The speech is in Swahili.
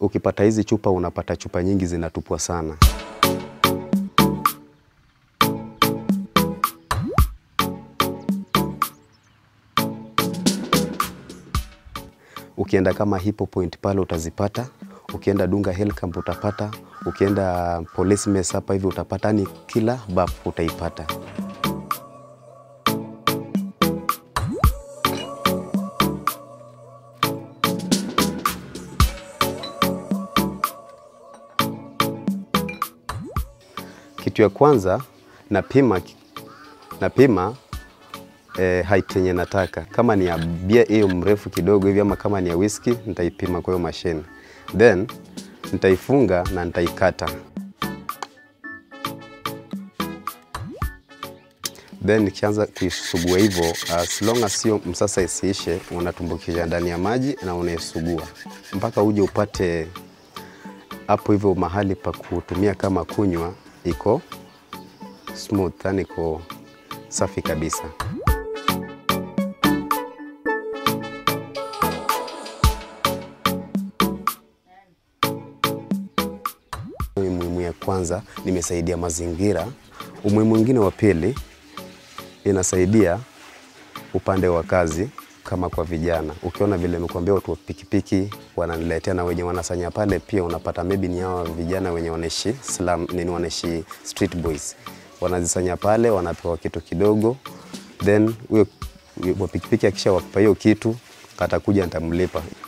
ukipata hizi chupa unapata chupa nyingi zinatupwa sana. Ukienda kama Hippo Point pale utazipata, ukienda Dunga Hill Camp utapata, ukienda Police Mess hapa hivi utapata, ni kila bap utaipata. Kitu ya kwanza napima, napima eh, height yenye nataka. Kama ni ya bia hiyo mrefu kidogo hivi ama kama ni ya whisky nitaipima kwa hiyo mashine, then nitaifunga na nitaikata, then nikianza kuisugua hivyo, as long as sio msasa isiishe, unatumbukisha ndani ya maji na unaisugua mpaka uje upate hapo hivyo mahali pa kutumia kama kunywa iko smooth, yani iko safi kabisa. Umuhimu ya kwanza nimesaidia mazingira. Umuhimu mwingine wa pili inasaidia upande wa kazi kama kwa vijana. Ukiona vile nimekuambia watu wa pikipiki wananiletea na wenye wanasanya pale, pia unapata maybe ni hao vijana wenye wanaishi slum, nini wanaishi street boys, wanazisanya pale, wanapewa kitu kidogo, then huyo wa pikipiki akisha wapa hiyo kitu atakuja nitamlipa.